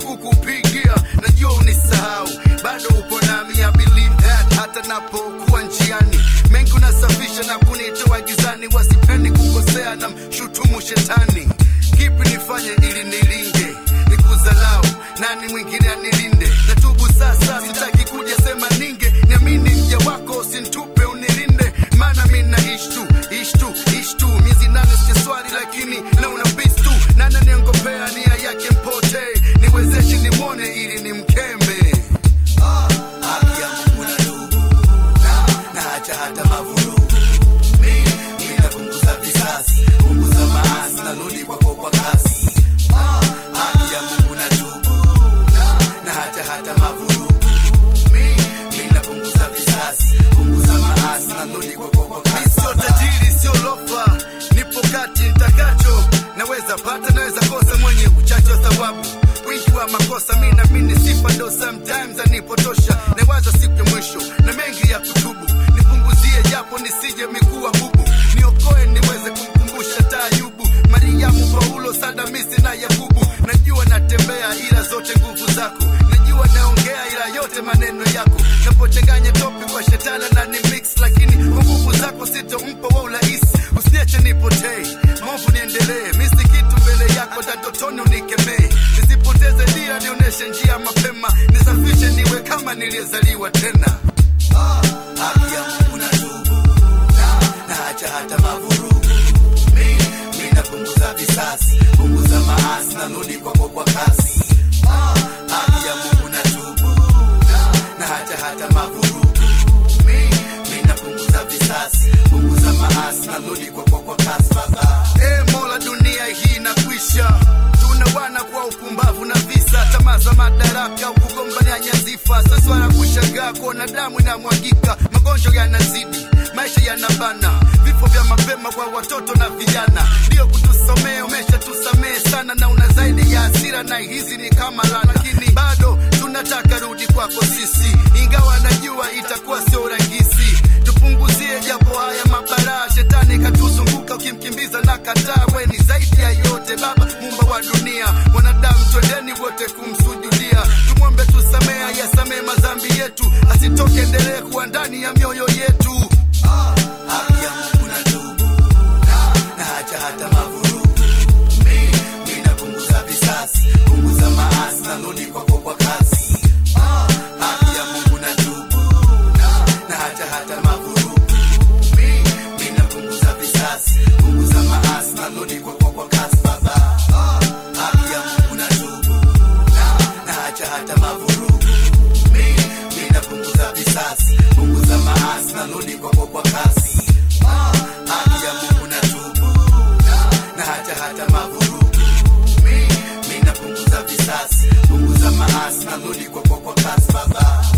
kukupigia najua unisahau bado upo nami I believe that hata napokuwa njiani mengi unasafisha na kunitoa gizani wasipendi kukosea na mshutumu shetani kipi nifanye ili nilinge nikuzalau nani mwingine anilinde natubu sasa sitaki kuja sema ninge niamini mja wako usintupe unilinde maana mi naishi tu ishi tu ishi tu miezi nane sijaswali lakini naona bis tu nana niongopea nia yake mpotee niwezeshe nimwone ili nimkembe Ah, haki ya Mungu na ndugu na naacha hata mavurugu mi mi napunguza visasi punguza maasi narudi kwako kwa kasi Ah, haki ya Mungu na ndugu na naacha hata mavurugu mi mi napunguza visasi punguza maasi narudi kwako kwa kasi sio tajiri sio lofa nipo kati nitakacho naweza pata naweza kosa mwenye uchache wa thawabu wingi wa makosa mi namini sifa ndo sometimes anipotosha nawaza siku ya mwisho na mengi ya kutubu nipunguzie japo nisije mikuwa bubu niokoe niweze kumkumbusha taayubu mariamu paulo sadamisi na yakubu najua natembea ila zote nguvu zako najua naongea ila yote maneno yako napochanganya topi kwa shetana na ni mix lakini kwa nguvu zako sitompa wa urahisi usiniache nipotee maovu niendelee misi kitu mbele yako tatotoni unikemee nisipoteze dira nionyeshe njia mapema nisafishe niwe kama niliyezaliwa tena Ah, haki ya Mungu na tubu na naacha hata mavurugu mi mi napunguza visasi punguza maasi narudi kwako kwa kasi Ah, haki ya Mungu na tubu na naacha hata mavurugu mi mi napunguza visasi punguza maasi narudi kwako kwa kasi baba e mola dunia hii inakwisha tuna wana kwa upumbavu na visa tamaa za madaraka kugombania nyazifa sasa wana kushangaa kuona damu inamwagika magonjwa yanazidi maisha yanabana vifo vya mapema kwa watoto na vijana ndio kutusomea umesha tusamehe sana na una zaidi ya hasira na hizi ni kama lana lakini bado tunataka rudi kwako sisi ingawa najua itakuwa sio rahisi tupunguzie japo haya mabaraa shetani katuzunguka ukimkimbiza na kataa we ni zaidi ya yote baba mumba wa dunia wanadamu twendeni wote kumsujudia tumwombe tusamea yasamee madhambi yetu asitoke endelee kuwa ndani ya mioyo yetu Ah, haki ya Mungu na tubu na naacha hata mavurugu mi mi napunguza visasi punguza maasi narudi kwako kwa kasi Ah, haki ya Mungu na tubu na naacha hata mavurugu mi mi napunguza visasi punguza maasi narudi kwako kwa kasi baba Ah, haki ya Mungu na tubu na naacha hata mavurugu mi mi napunguza visasi punguza maasi narudi kwako kwa kasi Ah, haki ya Mungu na tubu na naacha hata mavurugu mi mi napunguza visasi punguza maasi narudi kwako kwa kasi baba